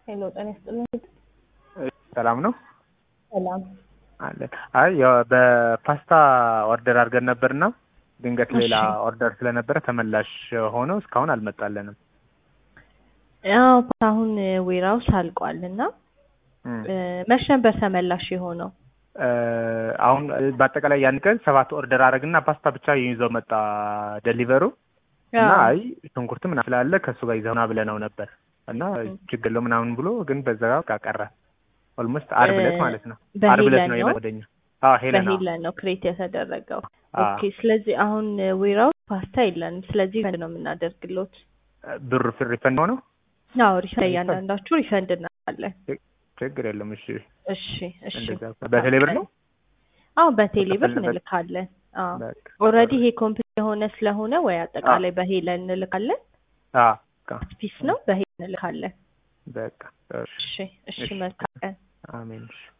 ሄሎ ጤና ይስጥልኝ። ሰላም ነው ሰላም አለን። አይ ያው በፓስታ ኦርደር አድርገን ነበርና ድንገት ሌላ እሺ። ኦርደር ስለነበረ ተመላሽ ሆኖ እስካሁን አልመጣለንም። ያው አሁን ዌራውስ አልቋል እና እም። መቼ ነበር ተመላሽ የሆነው? እ፣ አሁን በአጠቃላይ ያን ቀን ሰባት ኦርደር አደረግና ፓስታ ብቻ ይዘው መጣ ደሊቨሩ እና አዎ። አይ ሽንኩርት ምናምን ስላለ ከእሱ ጋር ይዘውና ብለነው ነበር እና ችግር የለው ምናምን ብሎ ግን በዛ ጋር ቀረ። ኦልሞስት አርብ ዕለት እ፣ ማለት ነው። አርብ ዕለት በሄለን ነው ነው? የመደኛ። አዎ ሄለን አዎ። በሄለን ነው ክሬት የተደረገው። አዎ። ኦኬ። ስለዚህ አሁን ዌራውስ ፓስታ የለንም። ስለዚህ ሪፈንድ ነው የምናደርግሎት። ብሩ ሪፈንድ ሆነው አዎ ሪፈንድ እያንዳንዳችሁ ሪፈንድ እናለን። ችግር የለም። እሺ እሺ እሺ። እንደዛ በቴሌ ብር ነው አዎ በቴሌ ብር በተፈለገ- እንልካለን። አዎ በቃ ኦልሬዲ ይሄ ኮምፕሊት የሆነ ስለሆነ ወይ አጠቃላይ በሄለን እንልካለን። አዎ በቃ ፒስ ነው በሄለን እንልካለን። በቃ እሺ እሺ እሺ እሺ። መልካም ቀን። አሜን እሺ